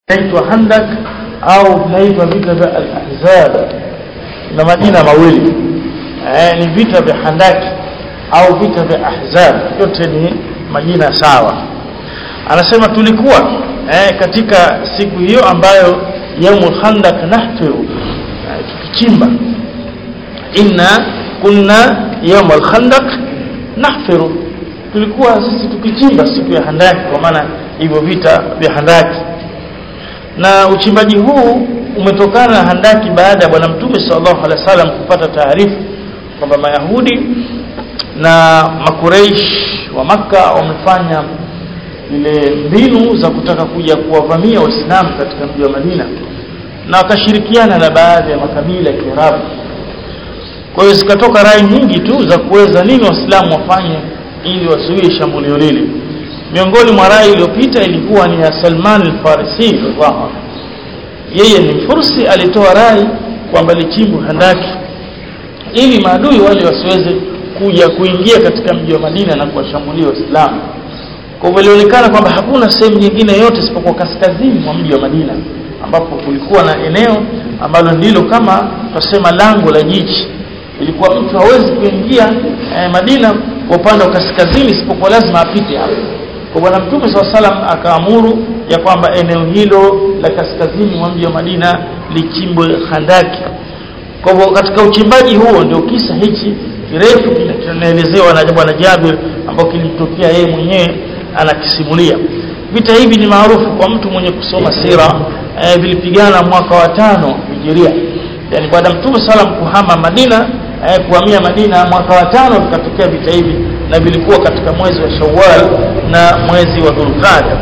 inaitwa Handak au vinaitwa vita vya al-Ahzab na majina mawili eh, ni vita vya Handaki au vita vya Ahzab yote ni majina sawa anasema tulikuwa eh, katika siku hiyo ambayo yaumul khandak nahfiru eh, tukichimba inna kunna yaumul khandak nahfiru tulikuwa sisi tukichimba siku ya handaki kwa maana hivyo vita vya handaki na uchimbaji huu umetokana na handaki baada ya bwana mtume sallallahu alaihi wasallam kupata taarifa kwamba mayahudi na makureish wa maka wamefanya ile mbinu za kutaka kuja kuwavamia waislamu katika mji wa Madina na wakashirikiana na baadhi ya makabila ya Kiarabu kwa hiyo zikatoka rai nyingi tu za kuweza nini waislamu wafanye ili wazuie shambulio lile miongoni mwa rai iliyopita ilikuwa ni ya Salman al-Farisi radhiallahu yeye ni fursi alitoa rai kwamba lichimbwe handaki ili maadui wale wasiweze kuja kuingia katika mji wa Madina na kuwashambulia waislamu kwa hivyo ilionekana kwamba hakuna sehemu nyingine yote isipokuwa kaskazini mwa mji wa Madina ambapo kulikuwa na eneo ambalo ndilo kama tusema lango la jiji ilikuwa mtu hawezi kuingia eh, Madina kwa upande wa kaskazini isipokuwa lazima apite hapo kwa bwana mtume SAW salam akaamuru ya kwamba eneo hilo la kaskazini mwa mji wa Madina lichimbwe handaki kwa hivyo katika uchimbaji huo ndio kisa hichi kirefu kinaelezewa na bwana Jabir ambao kilimtokea yeye mwenyewe anakisimulia vita hivi ni maarufu kwa mtu mwenye kusoma sira e, vilipigana mwaka wa tano hijiria yani baada mtume salam kuhama Madina e, kuhamia Madina mwaka wa tano vikatokea vita hivi na vilikuwa katika mwezi wa Shawwal na mwezi wa Dhulqa'da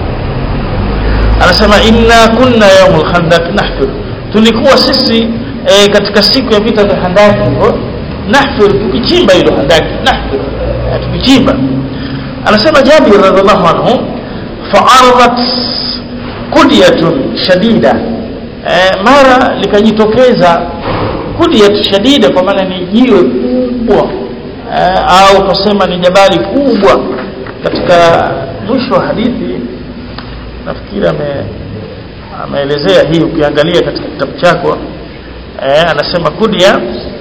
anasema inna kunna yawmul khandaq nahfir tulikuwa sisi e, katika siku ya vita vya handaki hivyo nahfir tukichimba hilo handaki nahfir e, tukichimba anasema Jabir radhiallahu anhu fa'aradat kudiyatun shadida e, mara likajitokeza kudiyat shadida kwa maana ni jiwe kubwa e, au tusema ni jabali kubwa katika mwisho wa hadithi nafikiri ame ameelezea hii ukiangalia katika kitabu chako eh, anasema kudia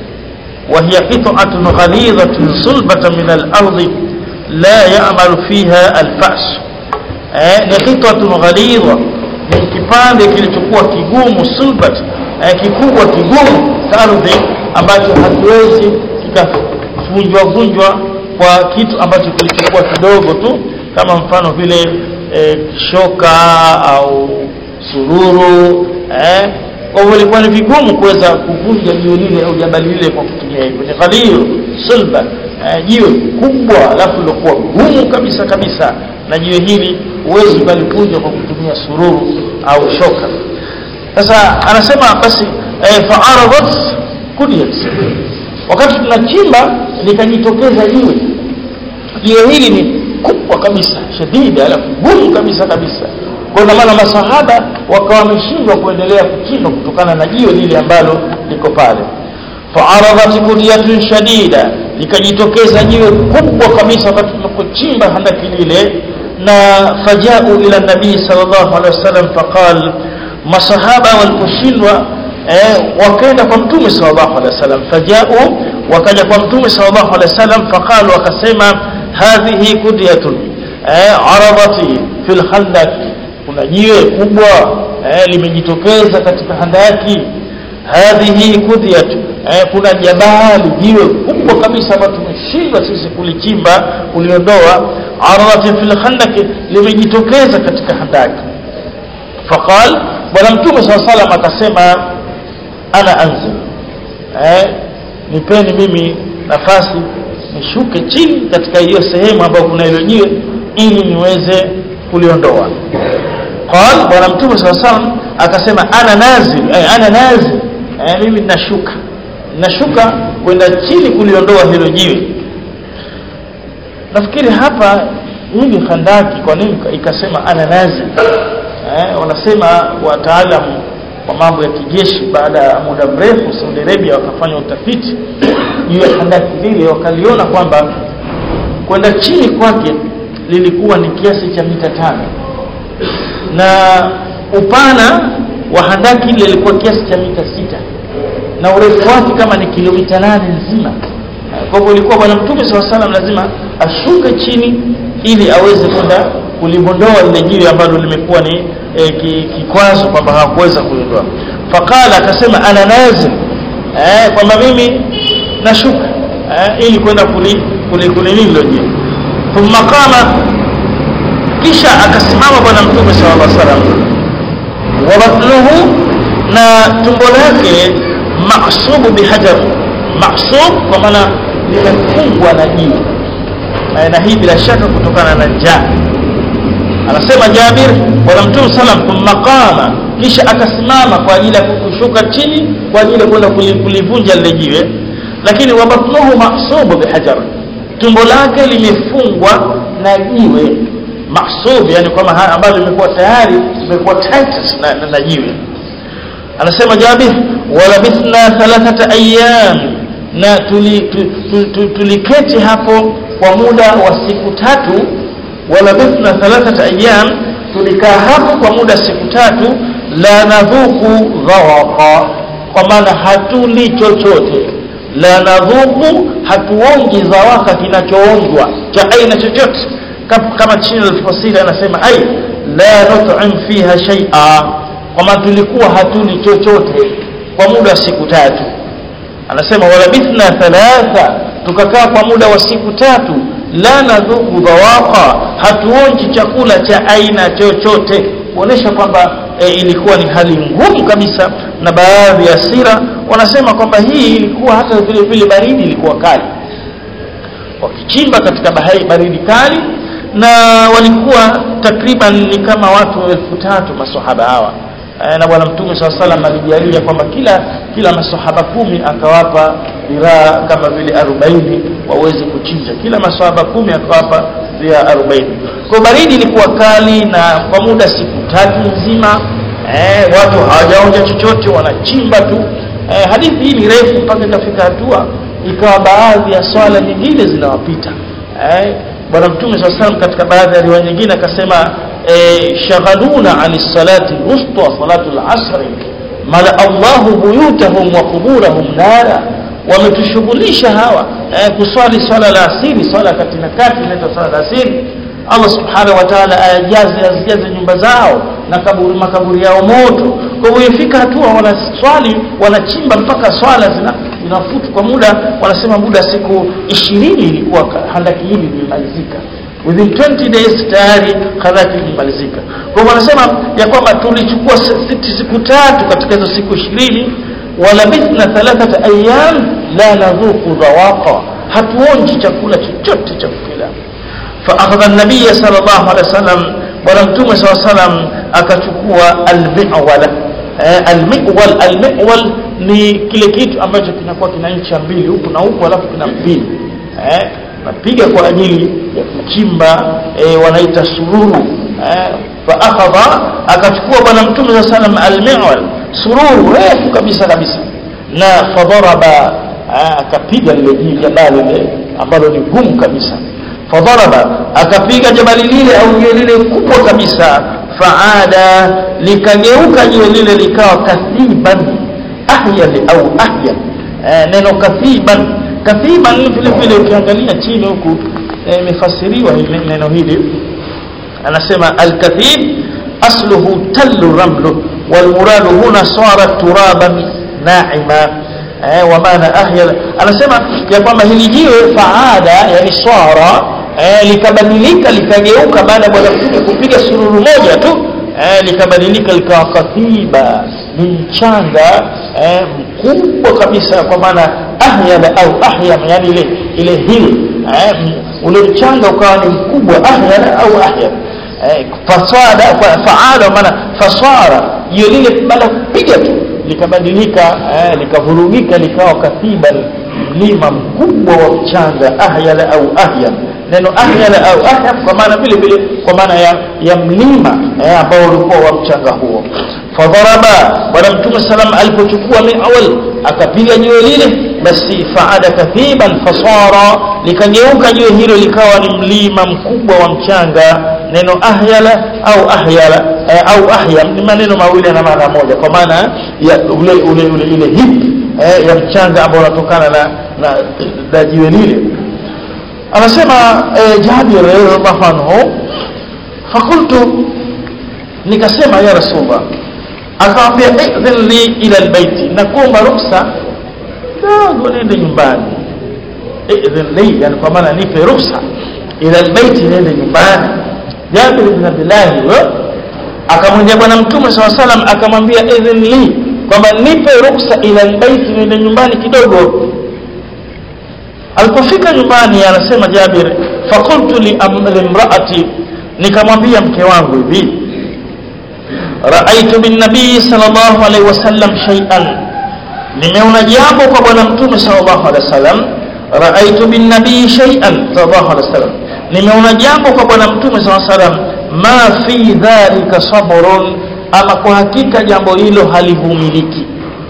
wa hiya qit'atun ghalidhatun sulbatan min al-ardi la ya'malu fiha al-fa's eh, ni qit'atun ghalidha ni kipande kilichokuwa kigumu sulbat eh, kikubwa kigumu ardhi ambacho hakiwezi kikavunjwa vunjwa kwa kitu ambacho kilichokuwa kidogo tu kama mfano vile eh, shoka au sururu eh kwa hivyo ilikuwa ni vigumu kuweza kuvunja jiwe lile au jabali lile kwa kutumia hivyo ni ghalio sulba eh, jiwe kubwa alafu lilokuwa gumu kabisa kabisa na jiwe hili huwezi ukalivunja kwa kutumia sururu au shoka sasa anasema basi eh, fa'aradat kudiyat wakati tunachimba likajitokeza jiwe jiwe hili ni kubwa kabisa shadida alafu gumu kabisa kabisa kwa maana masahaba wakawa wameshindwa kuendelea kuchimba kutokana na jiwe lile ambalo liko pale fa'aradat kudiyatun shadida likajitokeza jiwe kubwa kabisa wakati tunapochimba handaki lile na fajau ila nabii sallallahu alaihi wasallam faqal masahaba waliposhindwa eh, wakaenda kwa mtume sallallahu alaihi wasallam fajau wakaja kwa mtume sallallahu alaihi wasallam faqalu wakasema hadhihi kudiyatun eh, aradati fil khandaki kuna jiwe kubwa eh, limejitokeza katika handaki hadhihi kudhiyat eh, kuna jabali jiwe kubwa kabisa ambalo tumeshindwa sisi kulichimba kuliondoa aradati fil khandaki limejitokeza katika handaki faqal bwana mtume saa salam akasema ana anzil eh, nipeni mimi nafasi nishuke chini katika hiyo sehemu ambayo kuna hilo jiwe ili niweze kuliondoa qal bwana mtume saa salam akasema ana nazil eh, ana nazil eh, mimi nashuka nashuka kwenda chini kuliondoa hilo jiwe nafikiri hapa hili khandaki kwa nini ikasema ana nazil eh, wanasema wataalamu wa mambo ya kijeshi baada ya muda mrefu Saudi Arabia wakafanya utafiti juu ya handaki lile wakaliona kwamba kwenda chini kwake lilikuwa ni kiasi cha mita tano na upana wa handaki ile ilikuwa kiasi cha mita sita na urefu wake kama ni kilomita nane nzima kwa hivyo ilikuwa bwana mtume saa salam lazima ashuke chini ili aweze kwenda kulibondoa lile jiwe ambalo limekuwa ni e, kikwazo kwamba hawakuweza kuliondoa faqala akasema ana nazil eh, kwamba mimi nashuka eh, ili kwenda kulinini hilo jiwe thumma qama kisha akasimama bwana mtume sallallahu alaihi wasallam wa batnuhu na tumbo lake maqsubu bihajar maqsub kwa maana limefungwa na jiwe na hii bila shaka kutokana na njaa anasema Jabir bwana mtume sallam thumma qama kisha akasimama kwa ajili ya kushuka chini kwa ajili ya kwenda kulivunja lile jiwe lakini wabatnuhu maqsubu bihajar tumbo lake limefungwa na jiwe mahsub yani kama ambalo limekuwa tayari limekuwa tight na, na, na jiwe anasema Jabir walabithna thalathata ayyam na tuliketi tuli, tuli, tuli hapo kwa muda wa siku tatu walabithna thalathata ayyam tulikaa hapo kwa muda siku tatu la nadhuku dhawaqa kwa maana hatuli chochote la nadhuku hatuonji dhawaka kinachoonjwa cha aina chochote kama chini alfasiri anasema ai la nut'im fiha shay'a kwamba tulikuwa hatuli chochote kwa muda wa siku tatu anasema walabithna thalatha tukakaa kwa muda wa siku tatu la nadhuku dhawaqa hatuonji chakula cha aina chochote kuonesha kwamba e, ilikuwa ni hali ngumu kabisa na baadhi ya sira wanasema kwamba hii ilikuwa hata vile vile baridi ilikuwa kali wakichimba katika bahari baridi kali na walikuwa takriban ni kama watu elfu tatu masahaba hawa e, na bwana mtume saa salam alijalia kwamba kila kila masahaba kumi akawapa dhiraa kama vile arobaini waweze kuchinja kila masahaba kumi akawapa dhiraa arobaini kwa baridi ilikuwa kali na kwa muda siku tatu nzima eh, watu hawajaonja chochote wanachimba tu eh, hadithi hii ni refu mpaka ikafika hatua ikawa baadhi ya swala nyingine zinawapita eh, bwana mtume saa salam katika baadhi ya riwaya nyingine akasema eh, shaghaluna ani salati wusta salatu lasri mala allahu buyutahum wa quburahum nara wametushughulisha hawa eh, kuswali swala la asiri swala kati na kati inaitwa swala la asiri Allah subhanahu wa ta'ala ayajaze azijaze nyumba zao na kaburi makaburi yao moto kwa hivyo ifika hatua wanaswali wanachimba mpaka swala zina zinafutu kwa muda wanasema muda siku ishirini ilikuwa handaki hili limemalizika within 20 days tayari handaki limemalizika kwa hivyo wanasema ya kwamba tulichukua siku tatu katika hizo siku ishirini walabithna thalathata ayyam la nadhuku dhawaqa hatuonji chakula chochote cha kukila فأخذ النبي صلى الله عليه وسلم ولم صلى الله عليه وسلم akachukua almiwala eh, almiwal almiwal ni kile kitu ambacho kinakuwa kina ncha mbili huku na huku alafu kina mbili eh, napiga kwa ajili ya kuchimba eh, wanaita sururu eh, faakhadha akachukua bwana mtume saa salam almiwal sururu refu kabisa kabisa na fadharaba eh, akapiga lile jabali lile ambalo ni gumu kabisa fadharaba akapiga jabali lile au jiwe lile kubwa kabisa faada likageuka jiwe lile likawa kathiban ahyali au ahya e, neno kathiban kathiban vile vile ukiangalia chini huku imefasiriwa e, neno hili anasema alkathib asluhu tallu ramlu walmuradu huna sara turaban naima eh, wa maana ahya anasema ya kwamba hili jiwe faada yani swara eh, likabadilika likageuka baada ya bwana mtume kupiga sururu moja tu eh, likabadilika likawa kathiba ni mchanga eh, mkubwa kabisa kwa maana ahyala au ahyam yani ile ile hili eh, ule mchanga ukawa ni mkubwa ahyala au ahyam eh, fasada faada maana fasara hiyo lile baada kupiga tu likabadilika eh, likavurugika likawa kathiba mlima mkubwa wa mchanga ahyala au ahyam neno ahyala au ahyam kwa maana vile vile kwa maana ya, ya mlima eh, ambao ulikuwa wa mchanga huo fadharaba bwana mtume salam alipochukua min awal akapiga jiwe lile basi faada kathiban fasara likageuka jiwe hilo likawa ni mlima mkubwa wa mchanga neno ahyala au ahyala eh, au ahyam ni maneno mawili na maana moja kwa maana ya ule ule ule ile hip eh, ya mchanga ambao unatokana na na, na jiwe lile anasema eh, Jabir radhiallahu anhu fakultu nikasema ya rasulullah akamwambia idhin li ila albayti nakuomba ruksa kidogo nende nyumbani idhin li yani kwa maana nipe ruksa ila albayti nende nyumbani Jabir ibn Abdullah huyo akamwambia bwana mtume saw salam akamwambia idhin li kwamba nipe ruksa ila albayti nende nyumbani kidogo alipofika nyumbani anasema Jabir fakultu li imraati nikamwambia mke wangu hivi raaitu bin nabii sallallahu alaihi wasallam shay'an nimeona jambo kwa bwana mtume sallallahu alaihi wasallam raaitu bin nabii shay'an sallallahu alaihi wasallam nimeona jambo kwa bwana mtume sallallahu alaihi wasallam ma fi dhalika sabrun ama kwa hakika jambo hilo halivumiliki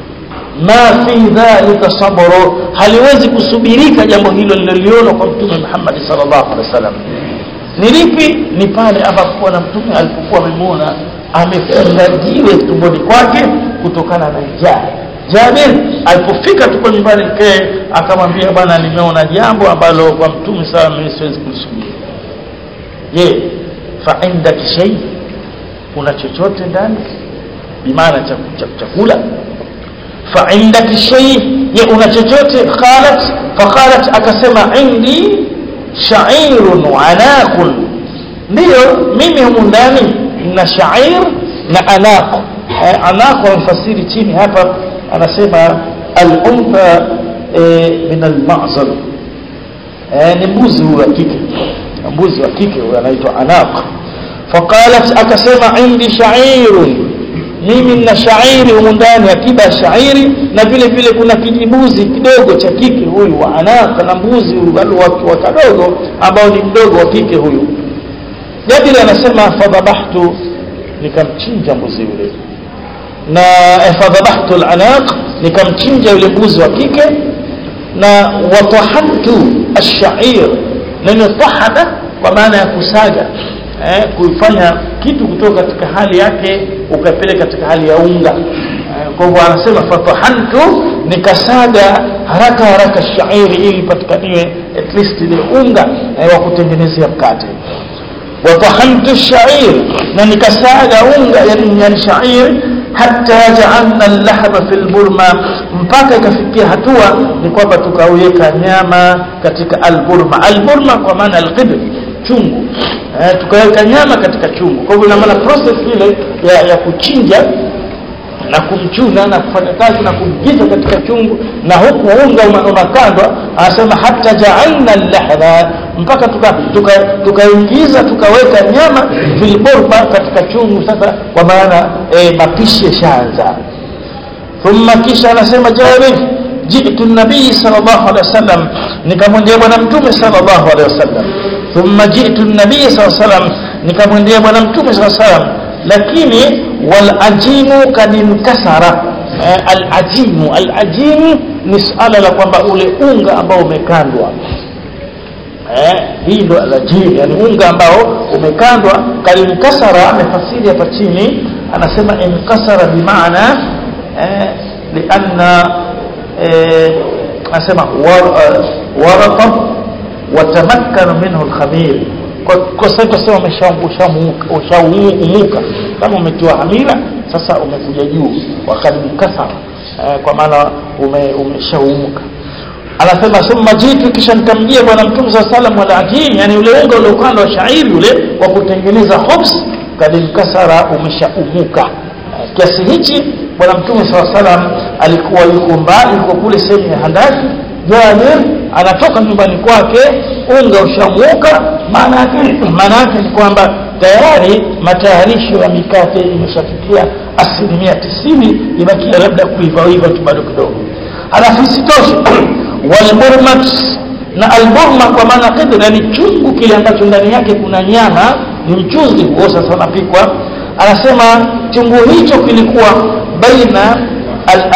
ma fi dhalika sabru haliwezi kusubirika jambo hilo liloliona kwa mtume Muhammad sallallahu alaihi wasallam ni lipi ni pale ambapo bwana mtume alipokuwa amemwona amefunga jiwe tumboni kwake kutokana na njaa Jabir alipofika tuko nyumbani mkee akamwambia bwana nimeona jambo ambalo kwa mtume sasa mimi siwezi kulisubiri je fa indaki shay kuna chochote ndani bimaana cha chakula fa indaki shay je una chochote qalat faqalat akasema indi sha'irun wa anaqun ndio mimi humu ndani na sha'ir na anaq eh, anaq wamfasiri chini hapa anasema al-untha eh, min al-ma'zal eh, ni mbuzi huyo wa kike mbuzi wa kike huyo anaitwa anaq faqalat akasema indi sha'irun mimi nina shairi humu ndani akiba ya shairi na vile vile kuna kijibuzi kidogo cha kike huyu wa anaka na mbuzi wa kadogo ambao ni mdogo wa kike huyu Jabir anasema fadhabahtu nikamchinja mbuzi yule na fadhabahtu al-anaq nikamchinja yule mbuzi wa kike na watahantu ash-sha'ir neno tahada kwa maana ya kusaga eh, kuifanya kitu kutoka katika hali yake ukapeleka katika hali ya unga eh, kwa hivyo anasema fatahantu nikasaga haraka haraka shairi ili patikaniwe at least ile unga eh, wa kutengenezea mkate watahantu shair na nikasaga unga yani, yani shair hata ja'alna al-lahma fil burma mpaka ikafikia hatua ni kwamba tukaweka nyama katika al-burma al-burma kwa maana al-qibl chungu eh, tukaweka nyama katika chungu kwa hivyo ina maana process ile ya, ya kuchinja na kumchuna na kufanya kazi na kumgiza katika chungu na huku unga unakandwa anasema hata ja'alna al-lahma mpaka tukaingiza tuka, tuka tukaweka nyama filburba katika chungu sasa kwa maana e, mapishi yashaanza thumma kisha anasema Jabir jitu nabii sallallahu alaihi wasallam nikamwendea bwana mtume sallallahu alaihi wasallam thumma jitu nabii sallallahu alaihi wasallam nikamwendea bwana mtume sallallahu alaihi wasallam lakini wal ajimu kadinkasara eh, al ajimu al ajimu ni suala la kwamba ule unga ambao umekandwa eh, hii ndo alajiri yani unga ambao umekandwa kalinkasara amefasiri hapa chini anasema inkasara bimaana eh, lianna eh, anasema warata watamakkana minhu alkhamir kwa sasa tuseme umeshaumuka kama umetiwa hamira sasa umekuja juu wakalinkasara eh, kwa maana umeshaumuka anasema thumma jitu kisha nikamjia bwana mtume saa salam wala ajini yani ule unga ule ukanda wa shairi ule wa kutengeneza hobs kadinkasara umeshaumuka kiasi hichi bwana mtume saa salam alikuwa yuko mbali yuko kule sehemu ya handaki Jabir anatoka nyumbani kwake unga ushamuka maana yake maana yake ni kwamba tayari matayarisho ya mikate imeshafikia asilimia tisini ibakia labda kuiva iva tu bado kidogo halafu isitoshe walburmat na alburma kwa maana qidra ni chungu kile ambacho ndani yake kuna nyama ni mchuzi huo sasa unapikwa anasema chungu hicho kilikuwa baina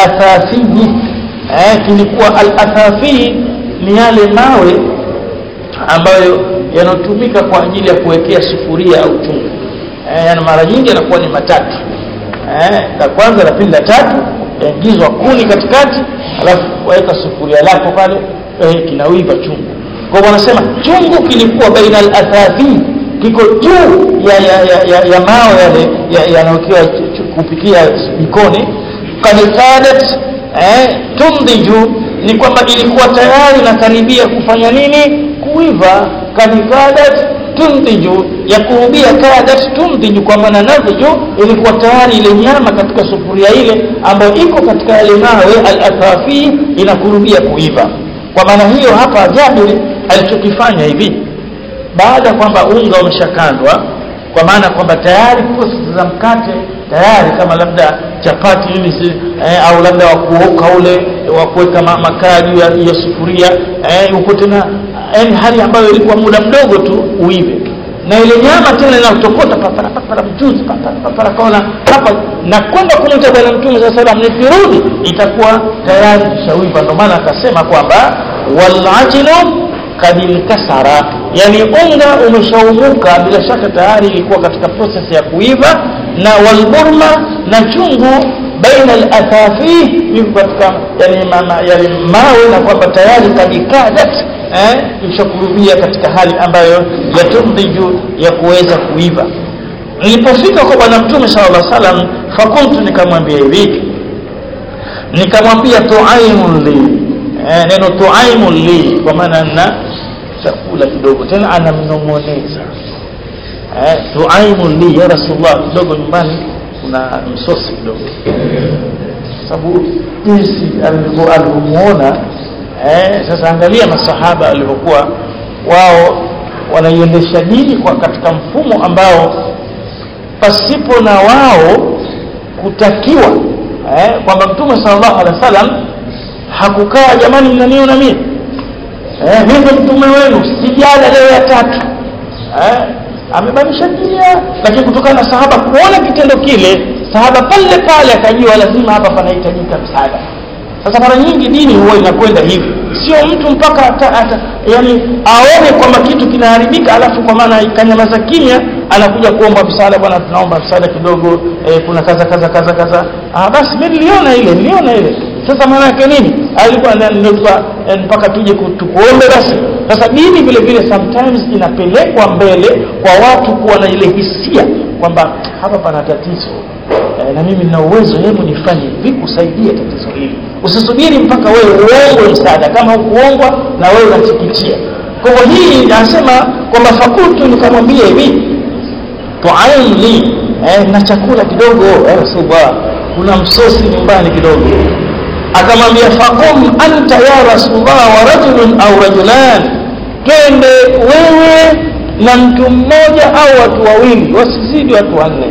al-athafi eh, kilikuwa al-athafi ni yale mawe ambayo yanatumika kwa ajili ya kuwekea sufuria au chungu eh, yani mara nyingi yanakuwa ni matatu eh, la kwanza la pili la tatu yaingizwa kuni katikati alafu waweka sufuria lako pale eh, kinawiva chungu kwa hivyo wanasema chungu kilikuwa baina al-athathi kiko juu ya, ya, ya, ya, ya mawe yale yanayokiwa ya kupikia jikoni kad kadat eh, tumdiju ni kwamba ilikuwa tayari nakaribia kufanya nini kuiva kad kadat tumdiju ya kurubia kadat tumdiju kwa maana nadhiju ilikuwa tayari ile nyama katika sufuria ile ambayo iko katika yale mawe al-athafi inakurubia kuiva kwa maana hiyo hapa Jabir alichokifanya hivi baada kwamba unga umeshakandwa kwa maana kwamba tayari process za mkate tayari kama labda chapati hizi eh, au labda wa kuoka ule wa kuweka makaa juu ya, ya sufuria eh, uko tena yani hali ambayo ilikuwa muda mdogo tu uive na ile nyama tena inatokota papara papara mchuzi papara papara kaona hapa na kwenda kumwita bwana mtume saa salam nikirudi itakuwa tayari kishawiva ndio maana akasema kwamba walajinu kadinkasara yani unga umeshaumuka bila shaka tayari ilikuwa katika process ya kuiva na walburma na chungu baina al-athafi yuko katika yani mama yani mawe na kwamba tayari kadikadat eh ishakurubia katika hali ambayo yatumdiju ya kuweza kuiva nilipofika kwa bwana mtume sallallahu alaihi wasallam fakuntu nikamwambia hivi nikamwambia tuaimun li eh, neno tuaimun li kwa maana na chakula kidogo tena anamnong'oneza eh, tuaimun li ya rasulullah kidogo nyumbani kuna msosi kidogo sababu jinsi alivyomuona eh, sasa angalia masahaba walivyokuwa wao wanaiendesha dini kwa katika mfumo ambao pasipo na wao kutakiwa eh, kwamba mtume sallallahu alaihi wasallam hakukaa jamani mnaniona mimi eh, mimi mtume wenu sijala leo ya tatu eh, amebadilisha njia lakini kutokana na sahaba kuona kitendo kile sahaba pale pale akajua lazima hapa panahitajika msaada sasa mara nyingi dini huwa inakwenda hivi sio mtu mpaka ata, ata, yani aone kwamba kitu kinaharibika alafu kwa maana ikanyamaza kimya anakuja kuomba msaada bwana tunaomba msaada kidogo eh, kuna kaza kaza kaza kaza ah, basi mimi niliona ile niliona ile sasa maana yake nini alikuwa ndio mpaka tuje tukuombe basi sasa dini vile vile sometimes inapelekwa mbele kwa watu kuwa na ile hisia kwamba hapa pana tatizo e, na mimi nina uwezo hebu nifanye hivi kusaidia tatizo hili usisubiri mpaka wewe uongwe msaada kama hukuongwa na wewe unatikitia kwa hivyo hii anasema kwamba fakultu nikamwambia hivi tuaim li eh, na chakula kidogo eh, rasulullah kuna msosi nyumbani kidogo akamwambia faqum anta ya rasulullah wa rajulun au rajulan twende wewe na mtu mmoja au watu wawili wasizidi watu wanne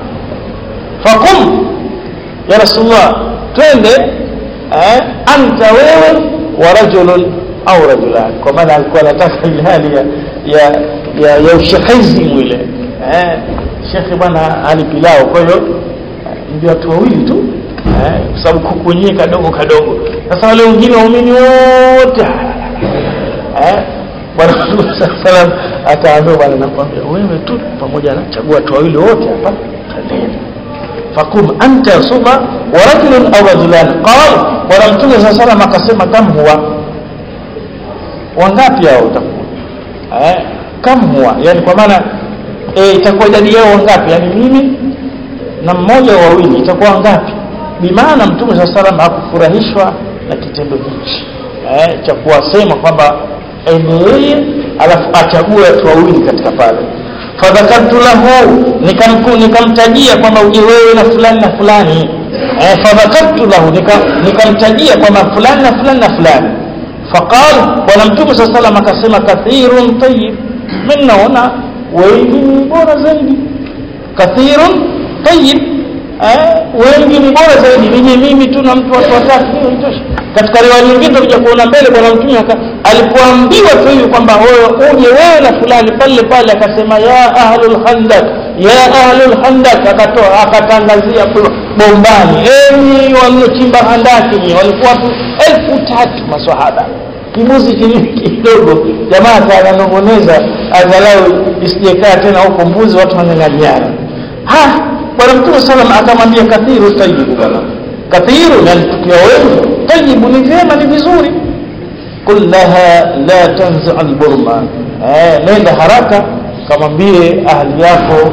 faqum ya rasulullah twende eh, anta wewe wa rajulun au rajulan kwa maana alikuwa anataka ile hali ya ya ya, ya ushekhizi mwile eh, shekhe bwana ali pilao kwa hiyo ndio watu wawili tu eh, kwa sababu kuku wenyewe kadogo kadogo sasa wale wengine waumini wote eh, bwana mtume salam akaambia bwana nakwambia wewe tu pamoja na chagua watu wawili wote hapa kandeni fakum anta suba wa rajulun aw rajulan qal bwana mtume saa salam akasema kam huwa wangapi hao utakuwa eh, kam huwa yani kwa maana eh, itakuwa idadi yao wangapi yani mimi na mmoja wawili itakuwa wangapi bimaana mtume saa salam hakufurahishwa na kitendo hichi eh, cha kuwasema kwamba ende yeye alafu achague watu wawili katika pale fadhakartu lahu nikamtajia nikam kwamba uje wewe na fulani na fulani eh, fadhakartu lahu nikamtajia nika kwamba fulani na fulani na fulani faqal bwana mtume saa salam akasema kathirun tayib mi naona wengi ni bora zaidi kathirun tayib eh, wengi ni bora zaidi nije mimi tu na mtu watu watatu hiyo itosha katika riwaya nyingine tutakuja kuona mbele bwana mtume alipoambiwa tu hivi kwamba wewe uje wewe na fulani pale pale akasema ya ahlul khandaq ya ahlul khandaq akatoa akatangazia bombani enyi waliochimba handaki ni walikuwa tu elfu tatu maswahaba kibuzi kidogo jamaa ananong'oneza angalau isijekaa tena huko mbuzi watu wanyang'anyana ha bwana mtume salam akamwambia kathiru tayibu bwana kathiru yani tukiwa wengi tayibu ni vyema ni vizuri qul laha la tanzi alburma eh, nenda haraka kamwambie ahli yako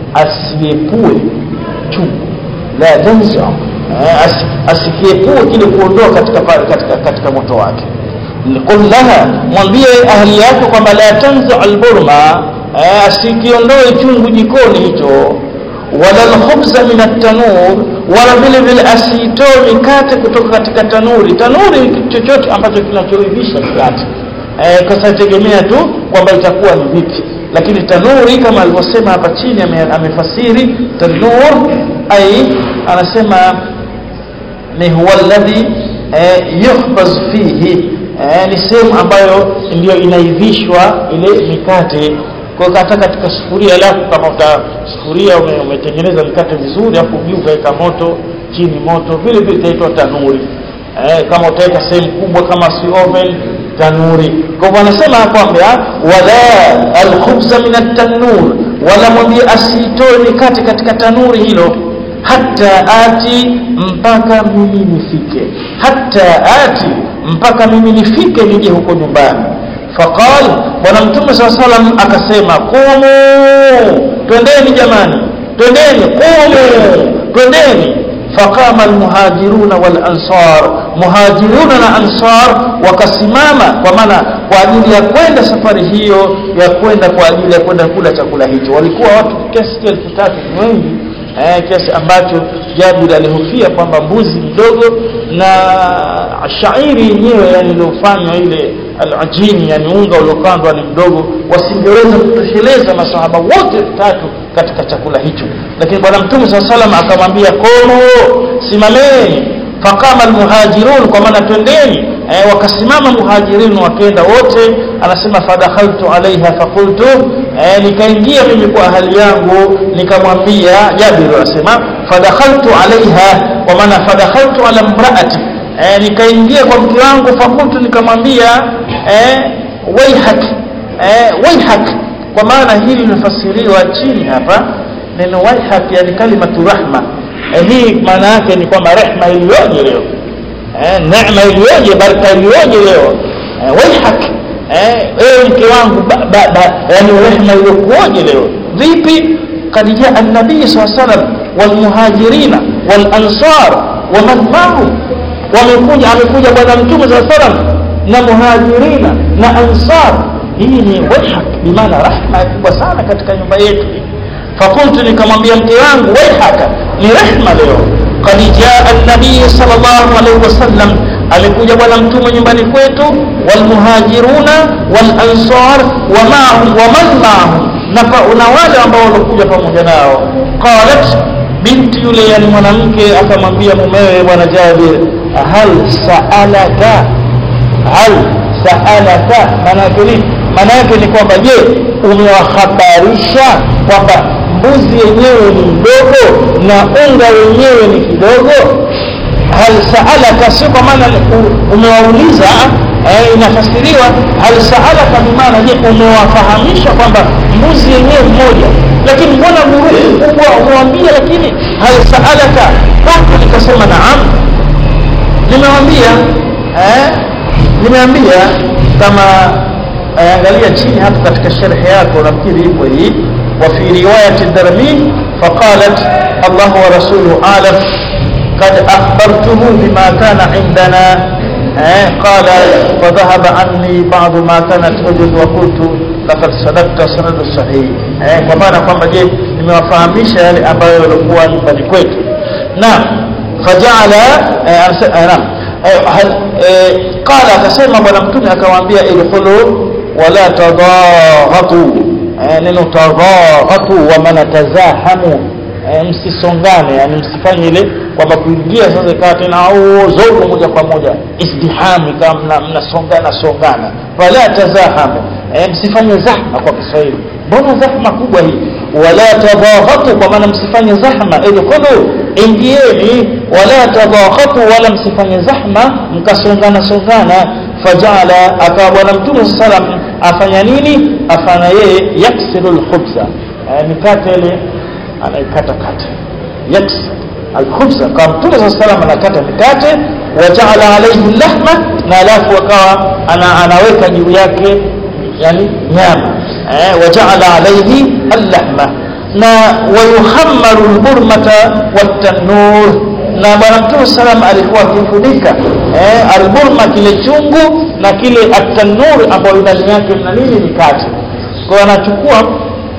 asiepue chungu la tanzi eh, as, asikiepue kile kuondoa katika, katika, katika moto wake qul laha mwambie ahli yako kwamba la tanzi alburma eh, asikiondoe chungu jikoni hicho wala alkhubza min at-tanur wala vile vile asiitoe mikate kutoka katika tanuri tanuri ni kitu chochote ambacho kinachoivisha mikate eh, kasategemea tu kwamba itakuwa ni vipi lakini tanuri kama alivyosema hapa chini amefasiri tanur ai anasema ni huwa alladhi eh, yuhbaz fihi eh, ni sehemu ambayo ndio inaivishwa ile mikate kwa hata katika sufuria lako kama uta sufuria umetengeneza mkate vizuri afu juu ukaweka moto chini moto vile vile itaitwa tanuri eh, kama utaweka sehemu kubwa kama si oven tanuri kwa hivyo anasema kwamba wala alkhubza min at-tanur wala mwambie asitoe mikate katika tanuri hilo hata ati mpaka mimi nifike hata ati mpaka mimi nifike nije huko nyumbani faqal bwana mtume saa salam akasema qumu twendeni jamani twendeni qumu twendeni faqama almuhajiruna walansar muhajiruna na ansar wakasimama kwa maana kwa ajili ya kwenda safari hiyo ya kwenda kwa ajili ya kwenda kula chakula hicho walikuwa watu kiasi cha elfu tatu ni wengi eh, kiasi ambacho Jabir alihofia kwamba mbuzi mdogo na shairi yenyewe yani iliyofanywa ile alajini yani unga uliokandwa ni mdogo wasingeweza kutosheleza masahaba wote tatu katika chakula hicho lakini bwana mtume saa salam akamwambia komo simameni faqama almuhajirun kwa maana twendeni eh, wakasimama muhajirin wakenda wote anasema fadakhaltu alaiha faqultu eh, nikaingia mimi kwa hali yangu nikamwambia Jabir anasema fadakhaltu alaiha kwa maana fadakhaltu ala imraati eh, nikaingia kwa mke wangu fakultu nikamwambia eh, waihak eh, waihak kwa maana hili linafasiriwa chini hapa neno waihak yani kalimatu rahma eh, hii maana yake ni kwamba rehma iliyoje leo eh, neema iliyoje baraka iliyoje leo eh, waihak eh, ewe mke wangu ba, ba, ba, yani rehma iliyokuoje leo vipi قد جاء النبي صلى الله عليه وسلم والمهاجرين والأنصار ومن معهم wamekuja amekuja bwana mtume saa salam na muhajirina na ansar hii ni waihak bimaana rahma kubwa sana katika nyumba yetu fakultu nikamwambia mke wangu waihaka ni rehma leo kad jaa nabii sallallahu alaihi wasallam amekuja bwana mtume nyumbani kwetu walmuhajiruna walansar wa maahum wa man maahum na wale ambao walikuja pamoja nao qalat binti yule yani mwanamke akamwambia mumewe bwana Jabir hal saalaka hal saalaka maana yake ni maana yake ni kwamba je umewahabarisha kwamba mbuzi yenyewe ni mdogo na unga wenyewe ni kidogo hal saalaka sio kwa maana umewauliza eh, inafasiriwa hal saalaka bimaana je umewafahamisha kwamba mbuzi yenyewe mmoja lakini mbona vurugu kubwa umewambia lakini hal saalaka kwangu nikasema naam nimewambia eh, nimeambia kama eh, angalia chini hapo katika sharhi yako nafikiri ipo hii وفي رواية الدرمي فقالت الله ورسوله أعلم قد أخبرته بما كان عندنا eh, قال فذهب عني بعض ما كانت تجد وقلت لقد صدقت سند صحيح eh, kwa maana kwamba je nimewafahamisha yale ambayo yalikuwa nyumbani kwetu naam fajala naam qala akasema bwana mtume akamwambia idkhulu wala tadaghatu neno tadaghatu wa man tazahamu msisongane yani msifanye ile kwamba kuingia sasa ikawa tena au zote moja kwa moja izdihami kama mnasongana songana wala tazahamu msifanye zahma kwa Kiswahili mbona zahma kubwa hii wala tadaghatu kwa maana msifanye zahma idkhulu ingieni wala tadaghatu wala msifanye zahma mkasongana songana fajala akawa bwana mtume sallam afanya nini afanya yeye yaksiru lkhubza eh, mikate ile anaikata kata yaksir alkhubza kwa mtume saa salam anakata mikate wajaala alaihi lahma na alafu akawa ana, anaweka juu yake yani nyama eh, wajaala alaihi allahma na wayuhammaru lburmata watanur na bwana mtume salam alikuwa akifunika eh, alburma kile chungu na kile atanur ambayo ndani yake mna nini mikate kwa anachukua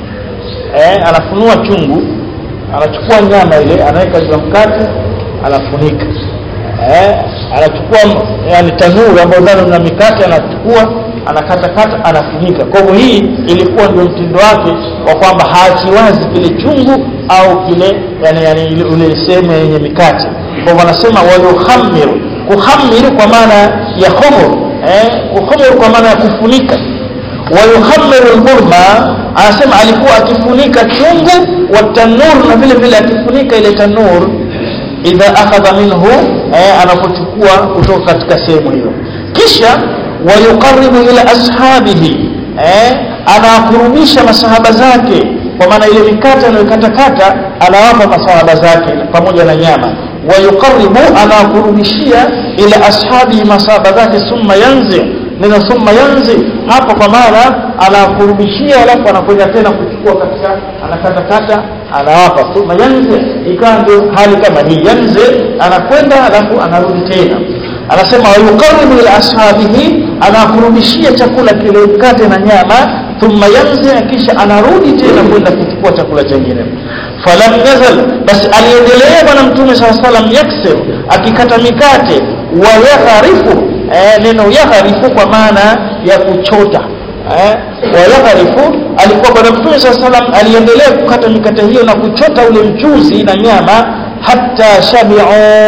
eh, anafunua chungu anachukua nyama ile anaweka juu ya mkate anafunika eh, anachukua yani tanuru ambayo ndani mna mikate anachukua anakatakata anafunika kwa hivyo hii ilikuwa ndio mtindo wake wa kwamba haachi wazi kile chungu au kile yani, yani ule sehemu yenye mikate kwa hivyo anasema wayuhamiru kuhamiru kwa maana ya khumur eh, kuhumur kwa maana ya kufunika wayuhamiru lburma anasema alikuwa akifunika chungu wa tanur na vile vile akifunika ile tanur idha akhadha minhu eh, anapochukua kutoka katika sehemu hiyo kisha wayuqaribu ila ashabihi eh, anawakurubisha masahaba zake kwa maana ile mikate anayokatakata anawapa masahaba zake pamoja na nyama wayuqaribu anawakurubishia ila ashabihi masahaba zake thumma yanzi neno thumma yanzi hapo kwa maana anawakurubishia alafu anakwenda tena kuchukua katika anakatakata anawapa thumma yanzi ikawa ndio hali kama hii yanzi anakwenda alafu anarudi tena anasema wayuqaribu ila ashabihi anakurudishia chakula kile mkate na nyama thumma yanzi kisha anarudi tena kwenda kuchukua chakula chengine falam yazal basi aliendelea bwana mtume saa salam yaksir akikata mikate wa yagharifu eh, neno yagharifu kwa maana ya kuchota eh, wa yagharifu alikuwa bwana mtume saa salam aliendelea kukata mikate hiyo na kuchota ule mchuzi na nyama hata shabiu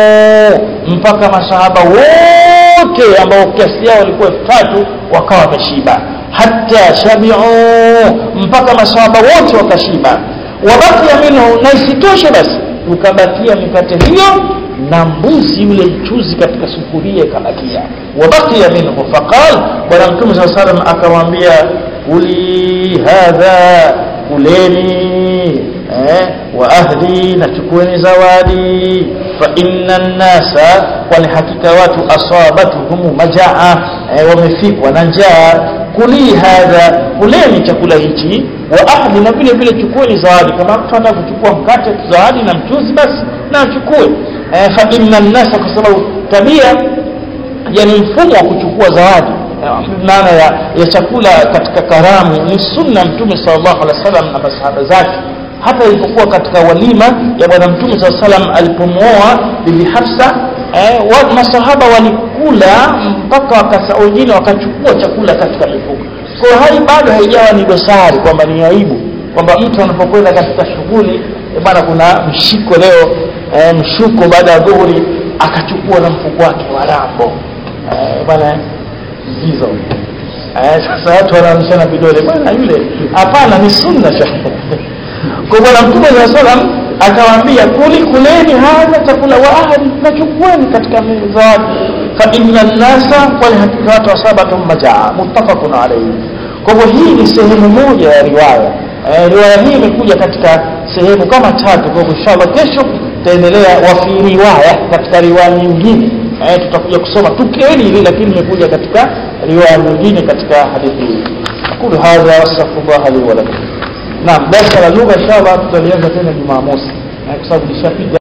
mpaka masahaba wote ambao kiasi yao walikuwa elfu tatu wakawa wameshiba hata shabiu mpaka masahaba wote wakashiba wabakia minhu na isitoshe basi ukabakia mikate hiyo na mbuzi yule mchuzi katika sufuria ikabakia wabakia minhu faqal bwana mtume saa salam akamwambia kuli hadha kuleni eh, wa ahli na chukueni zawadi fa inna nnasa kwani hakika watu asabatuhum majaa eh, wamefikwa na njaa kuli hadha kuleni chakula hichi wa ahli na vile vile chukueni zawadi kama mtu anataka kuchukua mkate zawadi na mchuzi basi na achukue eh, fa inna nnasa kwa sababu tabia yani mfumo wa kuchukua zawadi maana ya, ya chakula katika karamu ni sunna mtume sallallahu alaihi wasallam na masahaba zake hata ilipokuwa katika walima ya bwana mtume saa salam alipomwoa bibi hafsa eh, wa, masahaba walikula mpaka wakasa wengine wakachukua chakula katika mifuko kwa hai bado haijawa ni dosari kwamba ni aibu kwamba mtu anapokwenda katika shughuli bwana kuna mshiko leo eh, mshuko baada ya dhuhuri akachukua na mfuko wake wa rambo eh, bwana hizo eh, sasa watu wanaonyeshana vidole bwana yule hapana ni sunna shekhe kwa bwana mtume saa salam akawaambia kuli kuleni hadha chakula wa ahli nachukueni katika zawadi fa inna nnasa kwani hakika watu wasabatum majaa muttafaqun alayhi kwa hivyo hii ni sehemu moja ya riwaya eh, riwaya hii imekuja katika sehemu kama tatu kwa hivyo inshallah kesho tutaendelea wafi riwaya katika riwaya nyingine eh, tutakuja kusoma tukio hili hili lakini imekuja katika riwaya nyingine katika hadithi hii aqulu hadha wastaghfirullah li wa lakum naam darasa la lugha inshallah tutalianza tena jumamosi kwa sababu nishapiga